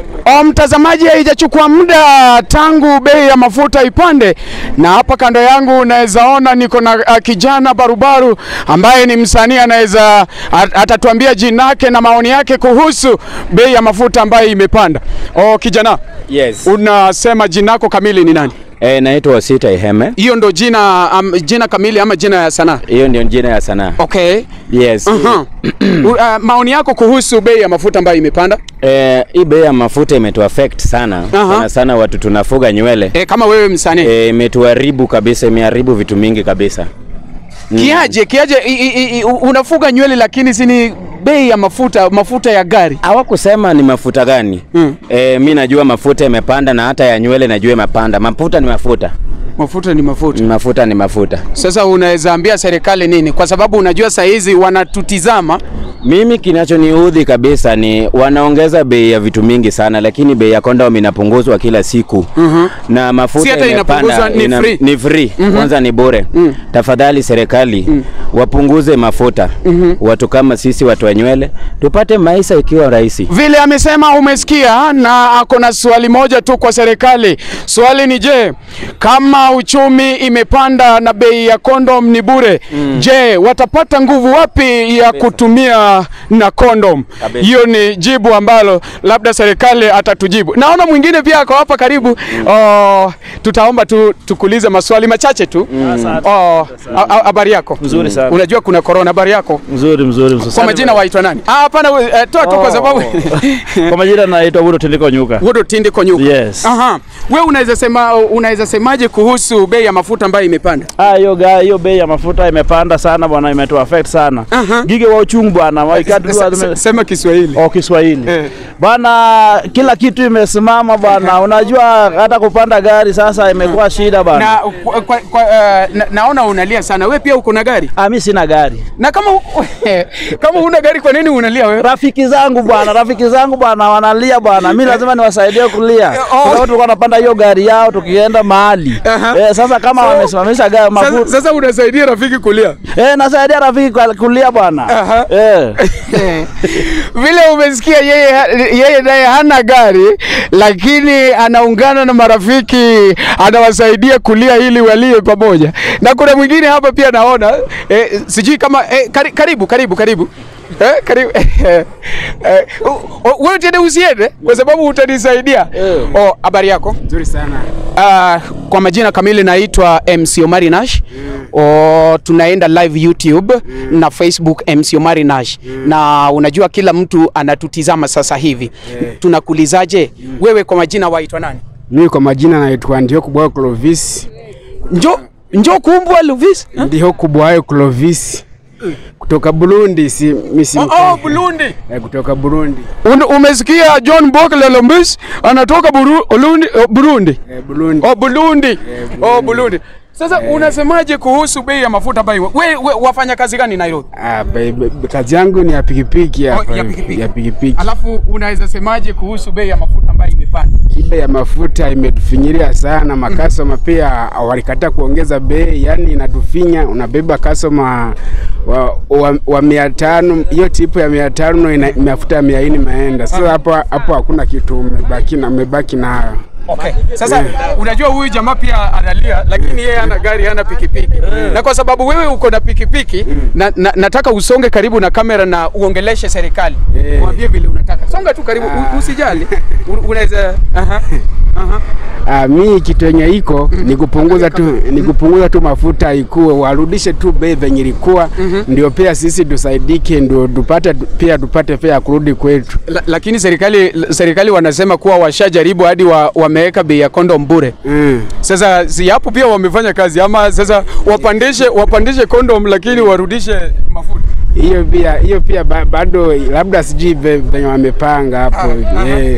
O, mtazamaji, haijachukua muda tangu bei ya mafuta ipande, na hapa kando yangu unaweza ona niko na uh, kijana barubaru ambaye ni msanii, anaweza at- atatuambia jina lake na maoni yake kuhusu bei ya mafuta ambayo imepanda. O, kijana, Yes. unasema jina lako kamili ni nani? Eh, naitwa Wasita Iheme. Hiyo ndo jina um, jina kamili ama jina ya sanaa? Hiyo ndio jina ya sanaa. Okay. Yes. Aha. U- uh, maoni yako kuhusu bei ya mafuta ambayo imepanda? Eh, hii bei ya mafuta imetu affect sana. Aha. Sana sana watu tunafuga nywele. E, kama wewe msanii Eh, imetuharibu kabisa, imeharibu vitu mingi kabisa. Kiaje, kiaje i, i, i, unafuga nywele lakini sini bei ya mafuta mafuta ya gari. Hawakusema ni mafuta gani. Mm. Eh, mi najua mafuta imepanda na hata ya nywele najua imepanda. Mafuta ni mafuta. Mafuta ni mafuta. Mafuta ni mafuta. Sasa unaweza ambia serikali nini? Kwa sababu unajua saa hizi wanatutizama. Mimi kinachoniudhi kabisa ni wanaongeza bei ya vitu mingi sana, lakini bei ya kondom inapunguzwa kila siku Mhm. na mafuta Si hata inapunguzwa, ni free. ni free. Kwanza ni bure. Tafadhali serikali wapunguze mafuta. Watu kama sisi watu wa nywele tupate maisha ikiwa rahisi. Vile amesema umesikia, na ako na swali moja tu kwa serikali. Swali ni je, kama uchumi imepanda na bei ya kondom ni bure, je, watapata nguvu wapi ya kutumia na kondom? Kabisa. Hiyo ni jibu ambalo labda serikali atatujibu. Naona mwingine pia ako hapa karibu. Oh, tutaomba tu tukulize maswali machache tu. Oh, a- a- habari yako? Mzuri sana. Unajua kuna corona, habari yako? Mzuri mzuri mzuri. Kwa majina waitwa nani? Ah, hapana, we- eh, toa tu kwa Oh. sababu Kwa majina naitwa Wudo Tindiko Nyuka. Wodo Tindi Konyuka. Yes. Aha. We unaweza sema unaweza semaje kuhusu bei ya mafuta ambayo imepanda? Ah, hiyo ga hiyo bei ya mafuta imepanda sana bwana, imetu affect sana. Aha. Gige wa uchungu bwana, wa ikatu Se- se- Sema Kiswahili. Oh, Kiswahili Eh. bwana, kila kitu imesimama bwana. Unajua hata kupanda gari sasa imekuwa shida bwana. Na, kwa, kwa, kwa, eh, na naona unalia sana. We pia uko na gari? Ah, mimi sina gari. Na kama kama huna gari kwa nini unalia wewe? Rafiki zangu bwana, rafiki zangu bwana wanalia bwana, mimi lazima niwasaidie kulia. oh. Kwa sababu tulikuwa tunapanda hiyo gari yao tukienda mahali. Aha. Eh, sasa kama So- wamesimamisha gari Sasa, mafuta. sasa unasaidia rafiki kulia. Eh, nasaidia rafiki kwa- kulia bwana. Aha. Eh. Vile umesikia yeye yeye naye hana gari lakini anaungana na marafiki anawasaidia kulia ili walie pamoja. Na kuna mwingine hapa pia naona eh, sijui kama eh, kari, karibu karibu karibu Eh, karibu eh, eh, u- u- wewe tena usiende kwa sababu utanisaidia. Oh, habari yako? Nzuri sana. Uh, kwa majina kamili naitwa MC Omari Nash. O, tunaenda live YouTube na Facebook MC Omari Nash. Na unajua kila mtu anatutizama sasa hivi. Tunakuulizaje wewe kwa majina waitwa nani? Mimi kwa majina naitwa Ndio Kubwayo Clovis. Njo njo kumbwa Luvis. Ndio Kubwayo Clovis. Kutoka Burundi si misi Oh, oh, Burundi. eh, kutoka Burundi. Un, umesikia John Bokle Lombis anatoka Buru, Burundi, oh, Burundi. Eh, Burundi. Oh, Burundi. Oh, Burundi. Sasa unasemaje kuhusu bei ya mafuta ambayo we, we wafanya kazi gani Nairobi? Ah, be- be- kazi yangu ni ya pikipiki hapa. ya pikipiki. Ya pikipiki. Alafu unaweza semaje kuhusu bei ya mafuta ambayo imepanda? Bei ya mafuta imetufinyiria sana, makasoma pia walikataa kuongeza bei, yani inatufinya. Unabeba kasoma wa, wa, wa mia tano, hiyo tipu ya mia tano ina mafuta ya mia nne maenda. Sasa hapo hapo hakuna kitu umebaki na umebaki nayo. Okay. Sasa unajua huyu jamaa pia analia lakini yeye hana gari, hana pikipiki. Na kwa sababu wewe uko na pikipiki na, na, nataka usonge karibu na kamera na uongeleshe serikali. Eh. Mwambie vile unataka. Songa tu karibu, u- usijali. U- Unaweza aha. Aha. Ah, mi kitu yenye iko ni kupunguza tu ni kupunguza tu mafuta ikuwe warudishe tu bei venye ilikuwa, ndio pia sisi tusaidike, ndio tupate pia tupate pia ya kurudi kwetu. La, lakini serikali serikali wanasema kuwa washajaribu hadi wa, wameweka bei ya kondom bure. Mm. Sasa si hapo pia wamefanya kazi ama sasa wapandishe wapandishe kondom lakini warudishe mafuta. Hiyo pia hiyo pia ba, bado labda sijui ve- venye wamepanga hapo eh.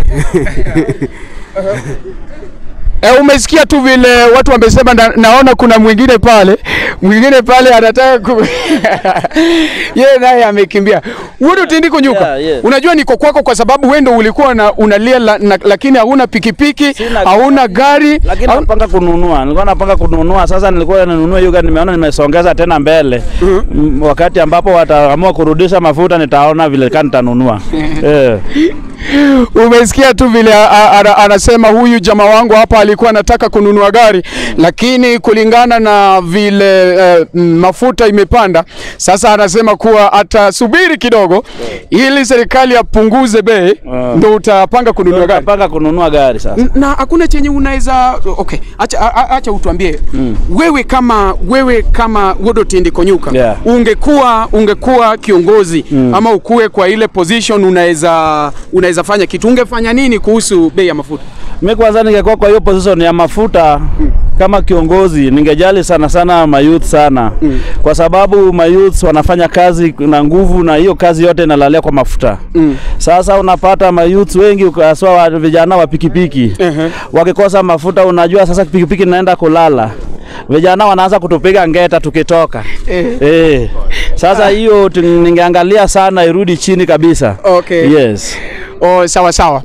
E, umesikia tu vile watu wamesema na, naona kuna mwingine pale mwingine pale anataka ku... yeye naye amekimbia. Wudu tindi kunyuka. Yeah, yeah. Unajua niko kwako kwa sababu wewe ndo ulikuwa na, unalia la, na, lakini hauna pikipiki, Sina hauna gari. Lakini hauna- napanga kununua, nilikuwa napanga kununua. Sasa nilikuwa ninunue hiyo gari, nimeona nimesongeza tena mbele. Mm, Wakati ambapo wataamua kurudisha mafuta, nitaona vile kani nitanunua. Eh. Umesikia tu vile a- a- ana- anasema huyu jamaa wangu hapa alikuwa anataka kununua gari, lakini kulingana na vile eh, mm, mafuta imepanda, sasa anasema kuwa atasubiri kidogo ili serikali apunguze bei, Ah. ndo utapanga kununua gari. mpaka kununua gari sasa. N- na hakuna chenye unaweza okay, acha, a- a- acha utuambie wewe kama wewe kama Wodotindi Konyuka Yeah. ungekuwa ungekuwa kiongozi ama ukuwe kwa ile position unaweza unaweza fanya kitu ungefanya nini kuhusu bei ya mafuta? Mimi kwanza ningekuwa kwa hiyo position ya mafuta kama kiongozi, ningejali sana sana mayouth sana kwa sababu mayouth wanafanya kazi na nguvu, na hiyo kazi yote inalalia kwa mafuta Sasa unapata mayouth wengi haswa wa vijana wa pikipiki Ehe. wakikosa mafuta, unajua sasa pikipiki inaenda kulala, vijana wanaanza kutupiga ngeta tukitoka Eh. eh. Sasa hiyo tu- ningeangalia sana irudi chini kabisa. Okay. Yes. Oh, sawa sawa.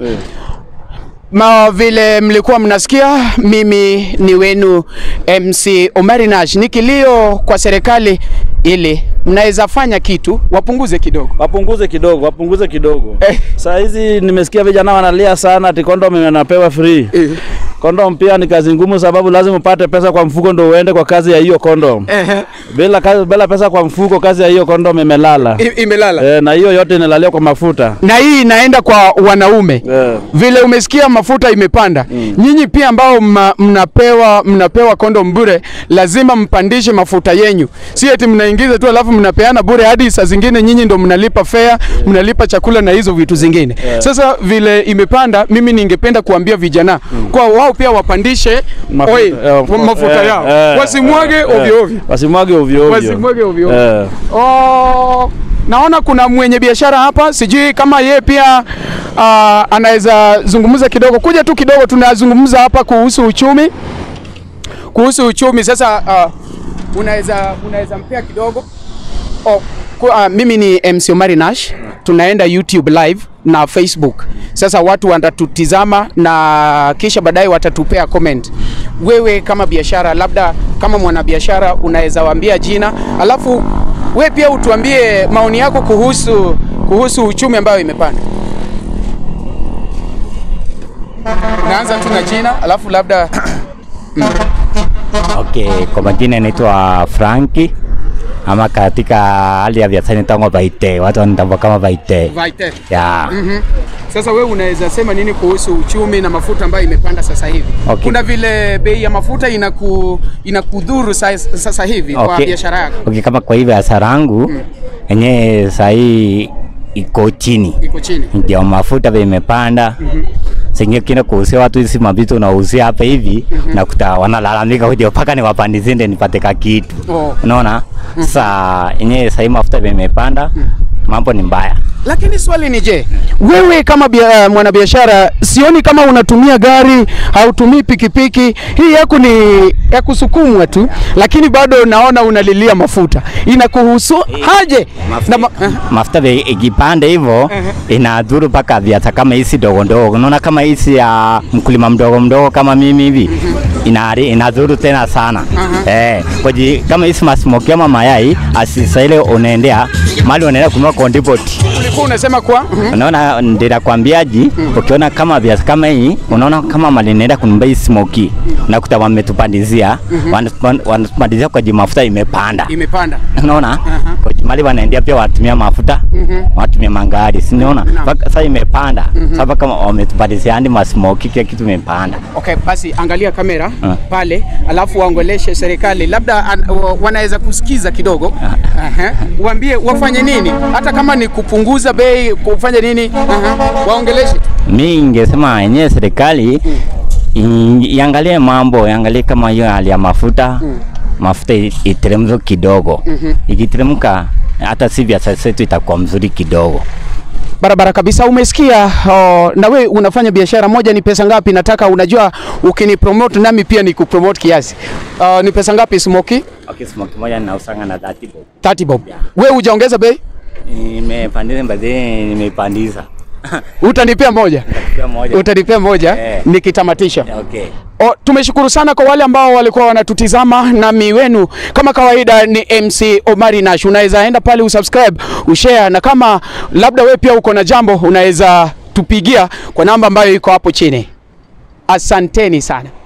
Ma vile mlikuwa mnasikia, mimi ni wenu MC Omari Nash. Ni kilio kwa serikali ili mnaweza fanya kitu wapunguze kidogo. wapunguze kidogo, wapunguze kidogo. Eh. Saa hizi nimesikia vijana wanalia sana ati kondom inapewa free. Eh. Kondom pia ni kazi ngumu, sababu lazima upate pesa kwa mfuko ndo uende kwa kazi ya hiyo kondom. Ehe. Bila kazi, bila pesa kwa mfuko, kazi ya hiyo kondom imelala. I- Imelala. Eh, na hiyo yote inalalia kwa mafuta. na hii inaenda kwa wanaume Eh. vile umesikia mafuta imepanda nyinyi pia ambao mna, mnapewa mnapewa kondom bure lazima mpandishe mafuta yenyu si eti mnaingiza tu alafu mnapeana bure hadi saa zingine nyinyi ndo mnalipa fare mnalipa chakula na hizo vitu zingine sasa vile imepanda mimi ningependa kuambia vijana kwa wao pia wapandishe Mafuta, oi, eh, mafuta eh, yao eh, wasimwage eh, ovyo eh, ovyo Wasimwage ovyo ovyo. Wasimwage ovyo ovyo. Eh. Oh, naona kuna mwenye biashara hapa, sijui kama yeye pia uh, anaweza zungumza kidogo. Kuja tu kidogo, tunazungumza hapa kuhusu uchumi, kuhusu uchumi. Sasa uh, unaweza unaweza mpea kidogo oh, ku, uh, mimi ni MC Omari Nash, tunaenda YouTube live na Facebook. Sasa watu watatutizama na kisha baadaye watatupea comment. Wewe kama biashara, labda kama mwanabiashara, unaweza waambia jina, alafu we pia utuambie maoni yako kuhusu kuhusu uchumi ambayo imepanda. Naanza tu na jina, alafu labda Okay, kwa majina naitwa Franki ama katika hali ya biashara nitangwa Baite, watu wanitambua kama Baite. Vaite. Ya. Sasa wewe unaweza sema nini kuhusu uchumi na mafuta ambayo imepanda sasa hivi? Okay. Kuna vile bei ya mafuta inaku inakudhuru sasa, sasa hivi kwa Okay. biashara yako Okay, kama kwa hii biashara yangu yenyewe sahii iko chini, iko chini. ndio mafuta bei imepanda. Sengine kina kuuzia watu hizi mavitu unauzia hapa hivi nakuta wanalalamika kuja mpaka niwapandizie ndio nipate ka kitu. Oh. Unaona? Sasa yenyewe sahii mafuta bei imepanda, mambo ni mbaya. Lakini swali ni je, wewe kama bia, mwanabiashara sioni kama unatumia gari, hautumii pikipiki, hii yako ni ya kusukumwa tu, lakini bado naona unalilia mafuta. Inakuhusu haje? Na ma, eh, mafuta bei ikipanda hivyo inadhuru mpaka biashara kama hizi ndogo ndogo. Unaona kama hizi ya mkulima mdogo mdogo kama mimi hivi inari inadhuru tena sana eh, kwaji kama hizi masmoki ama mayai asisa ile unaendea mali unaenda kununua kondipoti ulikuwa unasema kwa mhm. Unaona, ndirakwambiaji ukiona kama viazi kama hii, unaona kama mali naenda kununua hii smoki, unakuta wametupandizia wana- wanatupandizia kwa ji mafuta imepanda imepanda. unaona kwa mali wanaendea pia wanatumia mafuta wanatumia mangari sinaona sasa imepanda sasa kama wametupandizia hadi masmoki kila kitu imepanda Okay, basi angalia kamera Ah. pale, alafu waongeleshe serikali, labda an, wa- wanaweza kusikiza kidogo. Aha. Waambie wafanye nini, hata kama ni kupunguza bei, kufanya nini. Aha. Waongeleshe. mi ingesema yenyewe serikali i- iangalie mambo iangalie kama hiyo hali ya mafuta mafuta i- iteremke kidogo ikiteremka hata si biashara zetu itakuwa mzuri kidogo Barabara kabisa, umesikia. Oh, na we unafanya biashara moja, ni pesa ngapi? Nataka unajua, ukinipromote nami pia ni kupromote kiasi. Uh, ni pesa ngapi smoki? okay, smoki moja ninausanga na 30 bob 30 bob. We hujaongeza bei, nimepandisha mbadhi nimepandisha utanipea moja, Pia moja utanipea moja Eh. nikitamatisha. okay O, tumeshukuru sana kwa wale ambao walikuwa wanatutizama, nami wenu kama kawaida ni MC Omari Nash. Unaweza enda pale usubscribe, ushare, na kama labda we pia uko na jambo unaweza kutupigia kwa namba ambayo iko hapo chini. Asanteni sana.